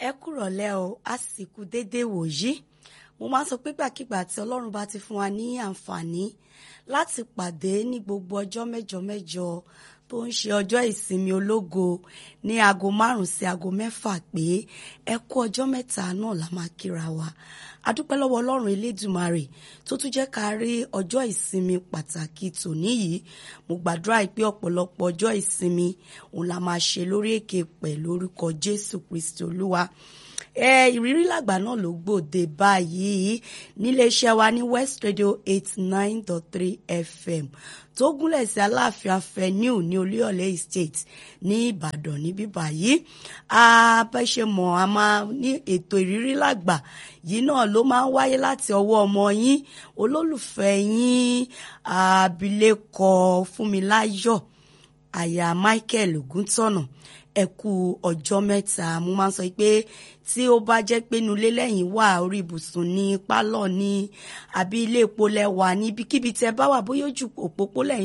ẹ kúrọ̀lẹ́ o àsìkò déédéé wòyí mo máa ń sọ pé gbàkigbà tí ọlọ́run bá ti fún wa ní àǹfààní láti pàdé ní gbogbo ọjọ́ mẹ́jọ mẹ́jọ tó ń ṣe ọjọ́ ìsinmi ológo ní aago márùn sí aago mẹ́fà pé ẹ kú ọjọ́ mẹ́ta náà la máa kíra wa adúpẹ́ lọ́wọ́ ọlọ́run elédùmarè tó tún jẹ́ ká rí ọjọ́ ìsinmi pàtàkì tòní yìí mo gbàdúrà pé ọ̀pọ̀lọpọ̀ ọjọ́ ìsinmi òun la máa ṣe lórí èké pẹ̀ lórúkọ jésù kristi olúwa ẹ ìrírí làgbà náà ló gbòde báyìí níléeṣẹ́ wa ní west radio eight nine dot three fm tó gúnlẹ̀ sí aláàfin avenue ní olúyọ̀lé estate ní ìbàdàn níbí báyìí abẹ́ṣemọ̀ a máa ní ètò ìrírí làgbà yìí náà ló máa ń wáyé láti ọwọ́ ọmọ yín olólùfẹ́ yín abilékọ fúnmiláyọ̀ àyà michael ògúntọ̀nà ẹ kú ọjọ́ mẹ́ta mo máa ń sọ pé tí ó bá jẹ́ pé inú ilé lẹ́yìn wà orí ibùsùn ní pálọ̀ ní àbí ilé epo lẹ́wà níbikíbi tẹ́ bá wà bóyá ojú òpópó lẹ́yìn